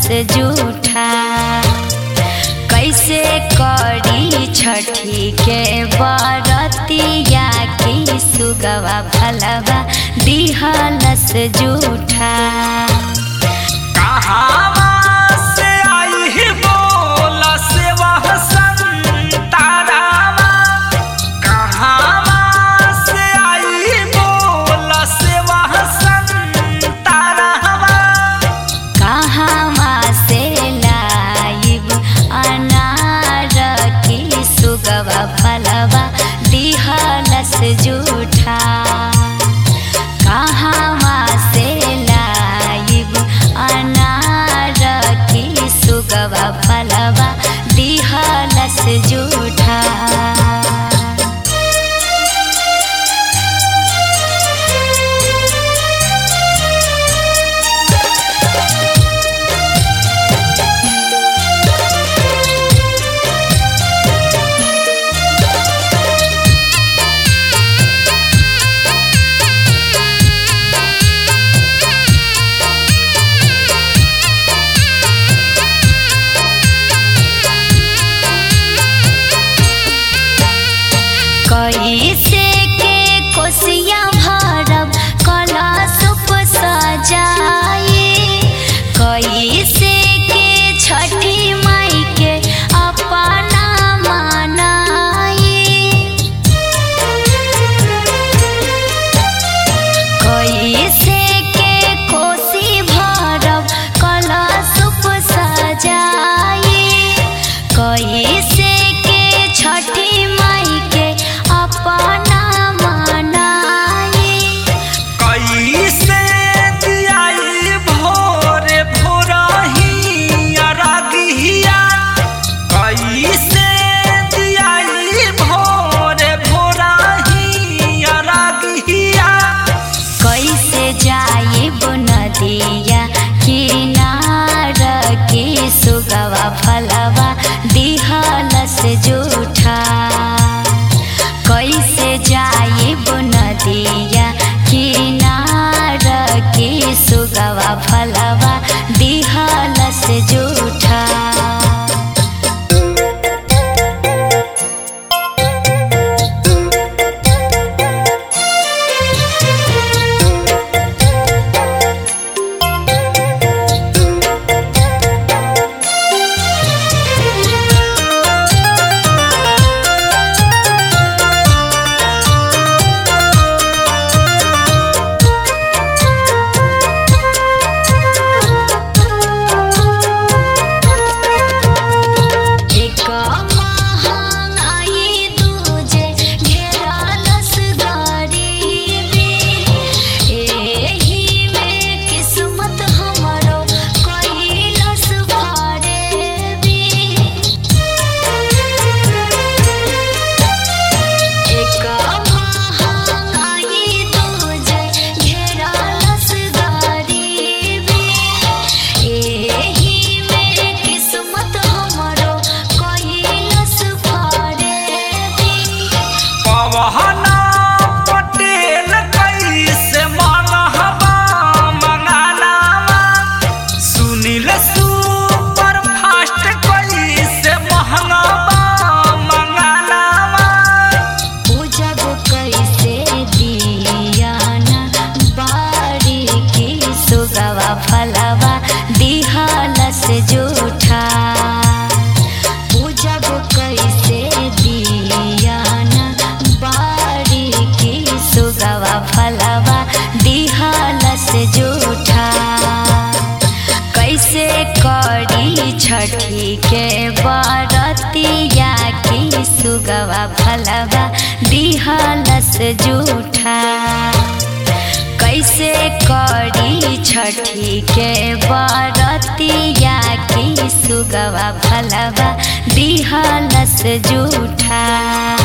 जूठा कैसे करी छठी के बरतिया की सुगवा फलवा दिहलस जूठा कहावा से आई ही बोला से वह संतारावा कहावा से आई ही बोला से वह संतारावा कहवा से लाइब अनार की सुगवा फलवा दिहलस जूठा कहवा से लाइब अनार की सुगवा फलवा दिहलस जूठा कैसे के कोसिया भरब कलशुप सजाए कैसे के छठी माई के अपना मनाए कैसे के कोसी भरब कलशुप सजाए कैसे के छठी माई के अपना मनाए कैसे दियाई भोरे भोरही अरगिया कैसे दियाई भोरे भोरही अरगिया कैसे जाइब नदिया किनार के सुगवा फलवा दिहलस जूठा कैसे जाइब नदिया किनार के सुगवा फलवा दिहलस जूठा एक महंगाई दूजे घेरलस गरीबी एही में किस्मत हमरो कैलस भरेबी एक महंगाई दूजे घेरलस गरीबी एही में किस्मत हमरो कैलस भरेबी पवना पटेल कैसे मानहबा मंगानामा सुनील सुपर फास्ट कैसे महंगाबा मंगानामा पूजब कैसे दियाना बारी की सुगवा फलवा दिहलस जूठा पूजब कैसे दियाना बारी की सुगवा फलवा दिहलस जूठा कैसे करी छठी के बरतिया की सुगवा फलवा दिहलस जूठा कैसे करी छठी के बरतिया की सुगवा फलवा दिहलस जूठा